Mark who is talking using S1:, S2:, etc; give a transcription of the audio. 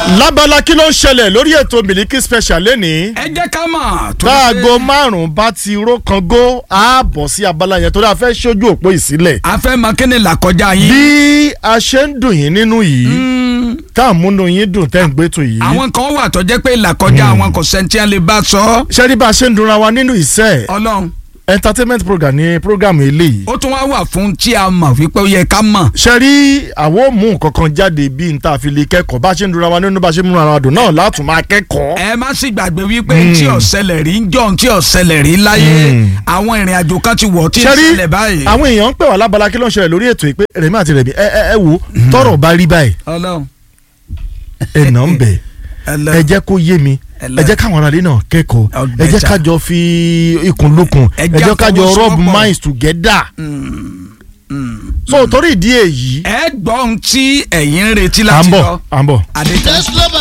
S1: lábala kí ló ń ṣẹlẹ̀ lórí ètò Miliki Special lẹ́nìí
S2: ẹ jẹ́ ká mọ̀. torí
S1: káàgó
S2: pé
S1: márùn-ún bá ti ró kan gó a bọ̀ sí abala yẹn torí a fẹ́ ṣojú òpó ìsílẹ̀
S2: a fẹ́ mọ kí ni làkọjá yín.
S1: bí a ṣe ń dùn yín nínú yìí tá à ń múnú yín dùn tẹ́ ń gbé tó yìí
S2: àwọn kan wà tó jẹ́ pé làkọjá àwọn kò sẹ́ńtì lè bá sọ.
S1: ṣé rí bá a ṣe ń dunra wa nínú ìṣe
S2: ọlọ́run
S1: entertainment program ní program eléyìí
S2: ó tún wá wà fún tí a mọ̀ wípé ó yẹ ká mọ̀.
S1: ṣe rí àwọn mú nǹkan kan jáde bí n ta fi lè kẹ́kọ̀ọ́ bá a ṣe ń dunra wa nínú bá a ṣe ń múra wa dùn náà látún máa kẹ́kọ̀ọ́.
S2: ẹ má sì gbàgbé wípé tí ó ṣẹlẹ̀ rí ń jọ̀ tí ó ṣẹlẹ̀ rí láyé àwọn ìrìn àjò kan ti wọ̀ tí ń
S1: ṣe rí
S2: ṣẹlẹ̀ báyìí.
S1: àwọn èèyàn ń pè wá lábala kí ló ń ṣẹlẹ̀ lórí ètò yìí pé rẹ̀mí àti rẹ̀mí ẹ ẹ ẹ wo tọrọ bá rí báyìí
S2: ọlọ́run
S1: ẹ nà ń bẹ̀
S2: ẹlẹ́
S1: ẹ jẹ́ kó yé mi
S2: Ẹlẹ́.
S1: ẹ jẹ́ káwọn aráàlú náà kẹ́kọ̀ọ́ ẹ jẹ́
S2: Ọ̀bẹ̀ta.
S1: kájọ fi ikùn lukùn
S2: Ẹ
S1: ẹ
S2: jẹ́
S1: jẹ́ kájọ rub
S2: àfọwọ́sowọ́pọ̀.
S1: minds together so torí ìdí èyí
S2: ẹ gbọ́ ohun tí ẹ̀yin ń retí
S1: à
S2: láti
S1: ń bọ̀
S2: lọ.
S1: à ń bọ̀.
S2: adétọ́
S3: Just love